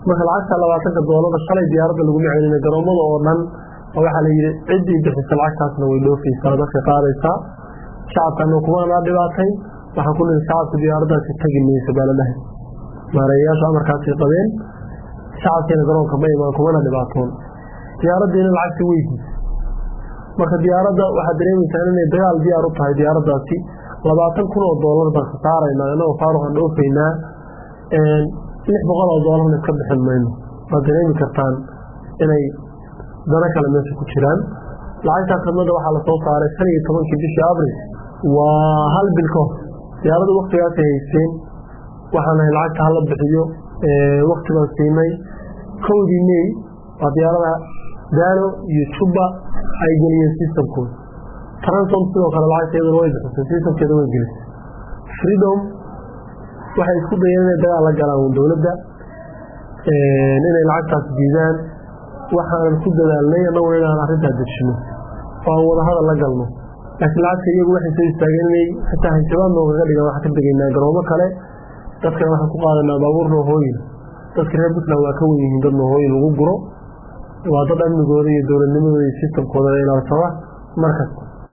marka lacagta labaatanka doolada shalay diyaaradda laguma celina garoomada oo dhan waxaa la yidhi ciddii bixisa lacagtaasna way dhoofaysaa dadka qaadaysaa shacabkana kumanaa dhibaatay waxaan ku nihi shacabka diyaaraddaasi tagi mayso baa la dhahay maareeyayaashu amarkaasay qabeen shacabkiina garoonka ma imaan kumana dhibaatoon diyaaraddiina lacagtii weydiisa marka diyaaradda waxaad dareemaysaa inay dagaal diyaar u tahay diyaaraddaasi labaatan kun oo doolar baan ka saaraynaa inagoo faaruqan dhoofaynaa lix boqol oo doolarna iska bixin mayno waad dareemi kartaan inay dano kale meesha ku jiraan lacagtaas khadmada waxaa lasoo saaray shan iyo tobankii bishii abril waa hal bil ka hor diyaaradda waktigaasay haysteen waxaan ahay lacagta hala bixiyo wakti baan siinay kowdii mey waa diyaarada daalo iyo juba ay geliyeen systemkooda transom sidoo kale lacagta iyaduna way bixisay systemkeeda way gelisay freedom waxay isku dayeen inay dagaal la galaan dowladda inay lacagtaas diidaan waxaanan ku dadaalnay annaguna inaan arrintaa dejino oo aan wadahadal la galno laakiin lacagta iyagu waxay soo istaageen inay xitaa hanjabaad noogaga dhigan waxaan ka degaynaa garoomo kale dadkana waxaan ku qaadanaa baabuur noohooyin dadka reer puntland waa ka wen yihiin dad noohooyin lagu guro waa dad amnigooda iyo dowladnimadooda iyo sistamkooda ilaalsama markasta